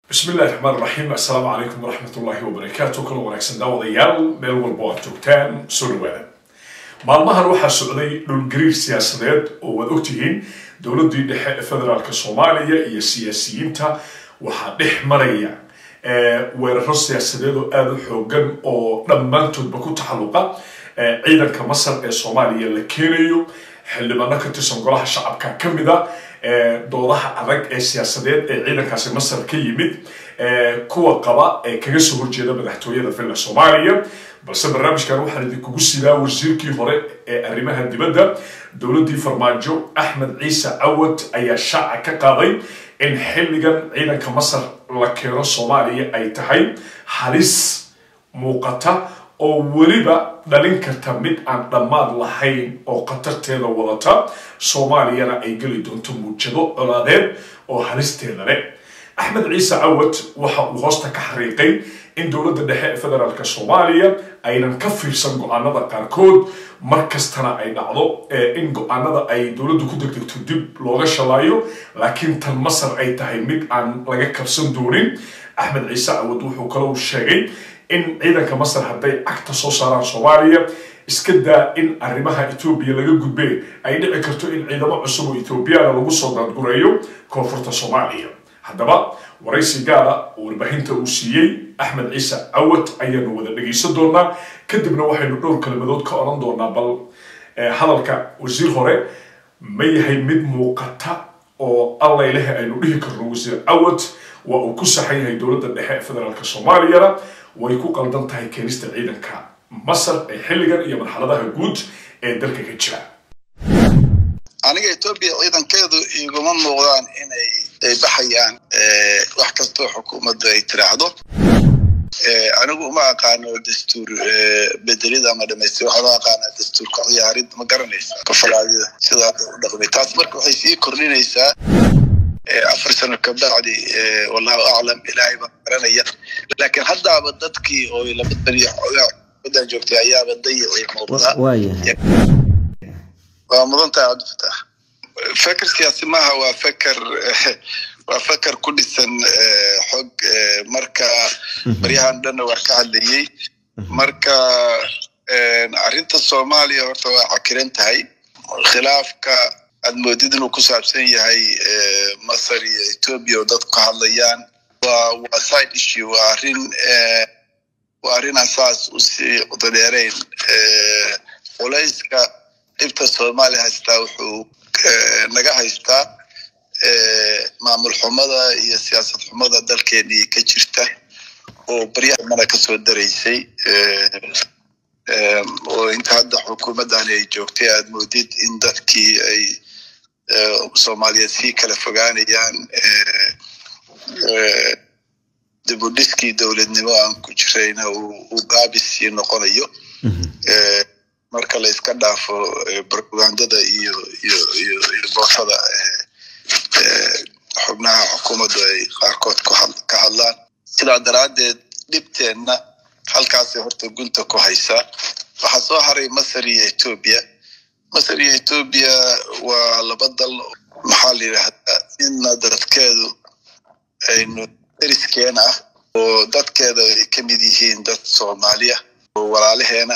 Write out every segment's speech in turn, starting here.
bismi illahi raxmaan raxiim assalaamu calaykum waraxmat ullaahi wabarakaatu kala wanaagsan daawadayaal meel walba aad joogtaan soo dhawaada maalmahan waxaa socday dhulgariir siyaasadeed oo waad ogtihiin dowladdii dhexe ee federaalk soomaaliya iyo siyaasiyiinta waxaa dhex maraya weeraro siyaasadeed oo aada u xoogan oo dhammaantoodba ku taxalluqa ciidanka masar ee soomaaliya la keenayo xildhibaano ka tirsan golaha shacabka ka mid a doodaha adag ee siyaasadeed ee ciidankaasi masar ka yimid kuwa qaba ee kaga soo horjeeda madaxtooyada villa soomaaliya balse barnaamijkan waxaan idinkugu sidaa wasiirkii hore ee arrimaha dibadda dowladdii farmaajo axmed ciise cawad ayaa shaaca ka qaaday in xilligan ciidanka masar la keeno soomaaliya ay tahay halis muuqata oo weliba dhalin karta mid aan dhammaad lahayn oo khatarteeda wadata soomaaliyana ay geli doonto muujado colaadeed oo halisteeda leh axmed ciise cawad waxa uu hoosta ka xariiqay in dowladda dhexe ee federaalk soomaaliya aynan ka fiirsan go-aanada qaarkood mar kastana ay dhacdo in go-aanada ay dowladdu ku degdegto dib looga shalaayo laakiin tan masar ay tahay mid aan laga kabsan doonin axmed ciise cawad wuxuu kalou sheegay in ciidanka masar hadday cagta soo saaraan soomaaliya iska daa in arrimaha etoobiya laga gudbee ay dhici karto in ciidamo cusub oo etoobiyana lagu soo daadgureeyo koonfurta soomaaliya haddaba waraysi gaara oo warbaahinta uu siiyey axmed ciise cawad ayaanu wada dhegaysan doonaa kadibna waxaynu dhowr kelmadood ka odhan doonaa bal hadalka wasiir hore ma yahay mid muuqata oo allaylehe aynu dhihi karno wasiir cawad waa uu ku saxan yahay dowladda dhexe ee federaalk soomaaliyana way ku qaldan tahay keenista ciidanka masar ee xilligan iyo marxaladaha guud ee dalka ka jira aniga etoobiya ciidankeedu iguma muuqdaan inay ay baxayaan wax kastoo xukuumaddu ay tiraahdo anigu uma aqaano dastuur bedelid ama dhamaystir waxaa loo aqaanaa dastuurka ciyaarid ma garanaysa kafalaadida sida hadda u dhaqmay taas marka waxay sii kordhinaysaa afar sano kabacdi wallahu aclam ilaahay baa garanaya laakiin haddaaba dadkii oo laba beriyo wadan joogtay ayaaba dayicii muuqdaa waa mudan tahay cabdifatax feker siyaasi maaha waa feker waa feker ku dhisan xog marka baryahan dhanna waa ka hadlayey marka arrinta soomaaliya horta waa cakiran tahay khilaafka aad moodid inuu ku saabsan yahay masar iyo etoobiya oo dadku ka hadlayaan waa waa side issue waa arrin waa arrin aan saas usii qudadheerayn culayska dhibta soomaaliya haystaa wuxuu naga haystaa maamul xumada iyo siyaasad xumada dalkeenii ka jirta oo baryahmana kasoo daraysay oo inta hadda xukuumaddan ay joogtay aad moodid in dadkii ay soomaaliyeed sii kala fogaanayaan dibudhiskii dowladnimo aan ku jirayna uu gaabis sii noqonayo marka la iska dhaafo propagandada iyo iyo iyo iyo boosada xubnaha xukuumaddu ay qaarkood ka hadlaan sidaa daraaddeed dhibteenna halkaasay horta gunta ku haysaa waxaa soo haray masar iyo etoobiya masar iyo etoobiya waa laba dal maxaa la yidhaahdaa inna dadkeedu aynu deriskeena ah oo dadkeeda ay ka mid yihiin dad soomaaliya oo walaalaheena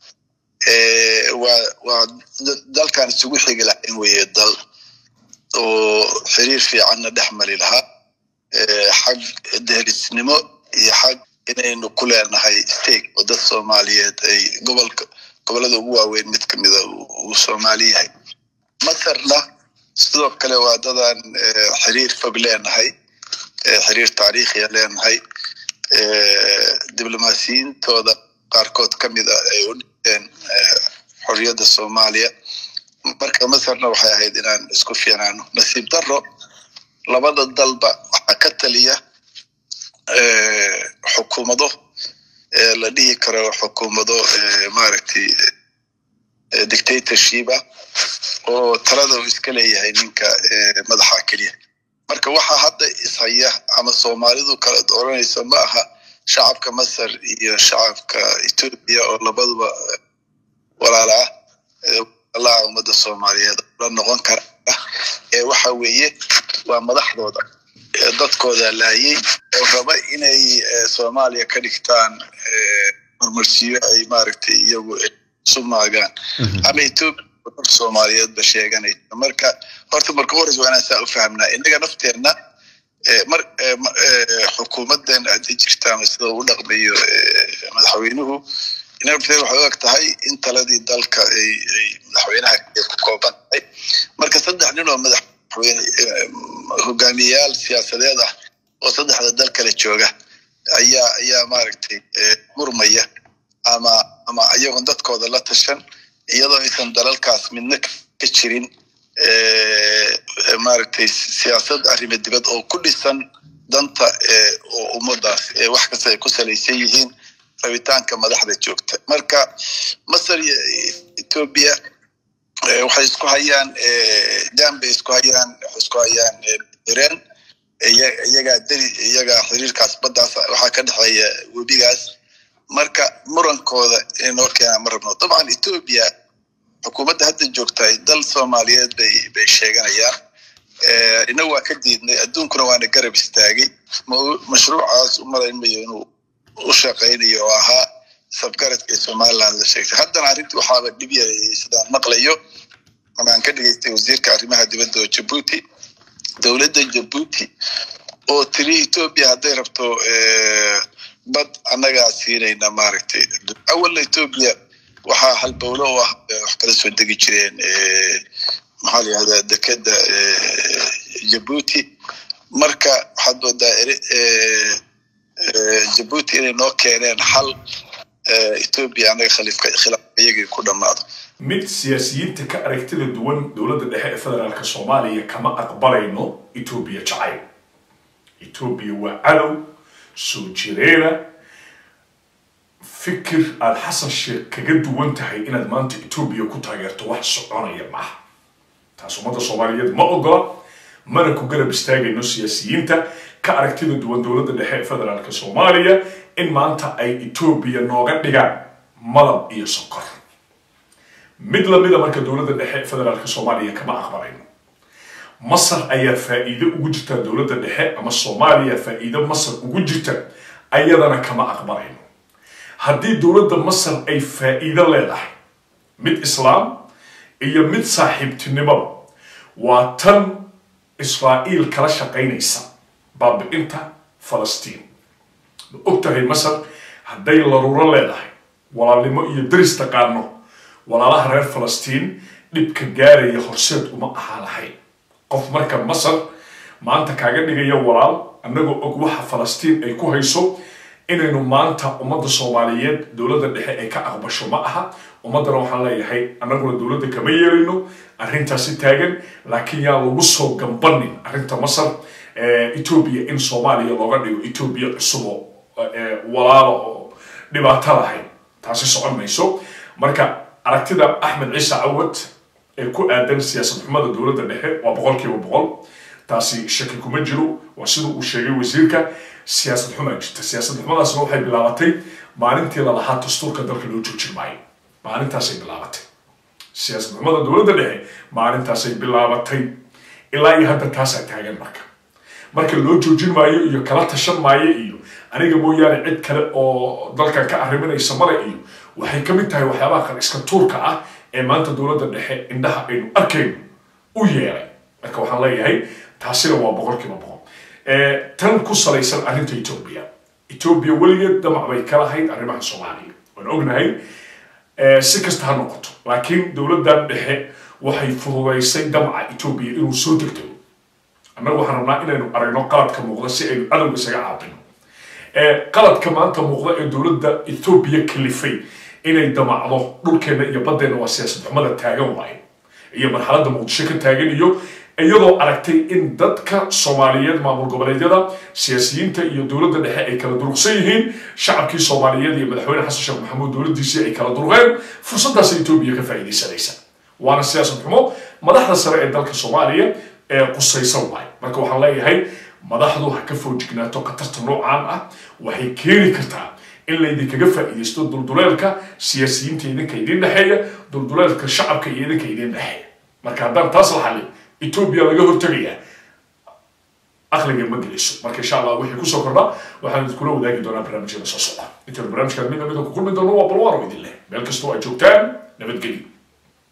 waa waa dalkan isugu xigi lahayn weye dal oo xiriir fiicanna dhex mari lahaa xag derisnimo iyo xag inaynu ku leenahay stake oo dad soomaaliyeed ay gobolka gobollada ugu waaweyn mid kamida uu soomaali yahay masarna sidoo kale waa dadaan xiriir fog leenahay xiriir taariikhiya leenahay diblomaasiyiintooda qaarkood ka mida ay u dhinteen xorriyadda soomaaliya marka masarna waxay ahayd inaan isku fiicnaano nasiib daro labada dalba waxaa ka taliya xukuumado la dhihi karo xukuumado maaragtay dictatorshipa oo talada uu iska leeyahay ninka madaxa keliya marka waxaa hadda ishaya ama soomaalidu kala oranaysa ma aha shacabka masar iyo shacabka etoobiya oo labaduba walaala ah allaha ummadda soomaaliyeed la noqon kara ee waxa weeye waa madaxdooda dadkooda laayay oo raba inay soomaaliya ka dhigtaan marmarsiyo ay maaragtay iyagu isu maagaan ama etoobiya dad soomaaliyeedba sheeganaysa marka horta marka hores waa inaan saa u fahamnaa innaga nafteenna mar xukuumaddan hadday jirta ama sida u dhaqmayo madaxweynuhu innaga nafteeda waxay u eg tahay in taladii dalka ay madaxweynaha ku kooban tahay marka saddex nin oo madaxweyne hogaamiyeyaal siyaasadeed ah oo saddexda dal kale jooga ayaa ayaa maaragtay murmaya ama ama iyagoon dadkooda la tashan iyadoo aysan dalalkaas midna ka jirin maaragtay siyaasad arrimo dibad oo ku dhisan danta oo ummadaas wax kasta ay ku salaysan yihiin rabitaanka madaxda joogta marka masar iyo etoobiya waxay isku hayaan dam bay isku hayaan waxay isku hayaan ireen iyagaa deli iyagaa xiriirkaas baddaas waxaa ka dhexeeya webigaas marka murankooda inoo keenaa ma rabno dabcan etoobiya xukuumadda hadda joogtahay dal soomaaliyeed bay bay sheeganayaan ina waa ka diidnay adduunkuna waana garab istaagay mashruucaas u malaymayo inuu u shaqaynayo oo ahaa sabgaradka ee somaliland la sheegtay haddana arrintii waxaaba dhib yarayay sidaan maqlayo amaan ka dhigaystay wasiirka arrimaha dibadda oo jabuuti dowladda jabuuti oo tiri etoobiya hadday rabto bad annagaa siinayna maaragtay awalna etoobiya waxaa halbowlo u ah wax kala soo degi jireen maxaa la yihahdaa dekeda jabuuti marka waxaad moodaa jabuuti inay noo keeneen xal etoobiya annaga khaliifka khilaafka iyagii ku dhammaado mid siyaasiyiinta ka aragtida duwan dowladda dhexe ee federaalka soomaaliya kama aqbalayno etoobiya jacayl etoobiya waa cadow soo jireena fikir aada xasan sheekh kaga duwan tahay inaad maanta etoobiya ku taageerto wax soconaya maaha taas ummadda soomaaliyeed ma ogola mana ku garab istaagayno siyaasiyiinta ka aragtida duwan dowladda dhexe ee federaalka soomaaliya in maanta ay etoobiya nooga dhigaan malab iyo sokor mid lamida marka dowladda dhexe ee federaalka soomaaliya kama aqbalayno masar ayaa faa'iido ugu jirta dowladda dhexe ama soomaaliya faa'iido masar ugu jirta ayadana kama aqbalayno haddii dowladda masar ay faa'iido leedahay mid islaam iyo mid saaxiibtinimoba waa tan israa'iil kala shaqaynaysa baabi'inta falastiin ma og tahay masar hadday laruuro leedahay walaalnimo iyo daris taqaano walaalaha reer falastiin dhibka gaaraya horseed uma ahaa lahayn qof marka masar maanta kaaga dhigaya walaal annagoo og waxa falastiin ay ku hayso inaynu maanta ummadda soomaaliyeed dowladda dhexe ay ka aqbasho ma aha ummaddana waxaan leeyahay annaguna dowladda kama yeelayno arrintaasi taagan laakiin yaa lagu soo gambanin arrinta masar etoobiya in soomaaliya looga dhigo etoobiya cusub oo walaalo oo dhibaato lahayn taasi socon mayso marka aragtida axmed ciise cawad ee ku aadan siyaasad xumada dowladda dhexe waa boqol kiiba boqol taasi shaki kuma jiro waa sida uu sheegay wasiirka siyaasad xumaa jirta siyaasad xumadaasna waxay bilaabatay maalintii lalahaa dastuurka dalka loo joojin maayo maalintaasay bilaabatay siyaasad xumada dowladda dhexe maalintaasay bilaabatay ilaa iyo hadda taasaa taagan marka marka loo joojin maayo iyo kala tashan maayo iyo aniga mooyaane cid kale oo dalkan ka arriminaysa male iyo waxay ka mid tahay waxyaabaha qar iska tuurka ah ee maanta dowladda dhexe indhaha aynu arkayno u yeelay marka waxaan leeyahay taasina waa boqolkiiba boqol tan ku salaysan arrinta etoobiya etoobiya weligeed damac bay ka lahayd arrimaha soomaaliya waan ognahay si kasta ha noqoto laakiin dowladdan dhexe waxay fududaysay damaca etoobiya inuu soo degto annagu waxaan rabnaa inaynu aragno qaladka muuqda si aynu cadowga isaga caabino qaladka maanta muuqda ee dowladda etoobiya kalifay inay damacdo dhulkeenna iyo baddeenna waa siyaasad xumada taagan waaye iyo marxaladda muqdisho ka taagan iyo iyadoo aragtay in dadka soomaaliyeed maamul goboleedyada siyaasiyiinta iyo dowladda dhexe ay kala durugsan yihiin shacabkii soomaaliyeed iyo madaxweyne xasan sheekh maxamuud dowladdiisii ay kala durugeen fursaddaas etoobiya ka faa'iidaysanaysa waana siyaasad xumo madaxda sare ee dalka soomaaliya ee qusaysan waaye marka waxaan leeyahay madaxdu ha ka foojignaato khatarta noocaan ah waxay keeni kartaa in laydinkaga faa'iidaysto dulduleelka siyaasiyiinta idinka idin dhexeeya dulduleelka shacabka iyo idinka idin dhexeeya marka haddaan taas la xallin etoobiya laga hortegayaa aqliga ma geliso marka insha allah wixii kusoo kordha waxaan idinkula wadaagi doonaa barnaamijyada soo socda intaanu barnaamijkaan midna midna ku kulmi doono waa balwaaro idin leh meel kastoo ay joogtaan nabadgelyo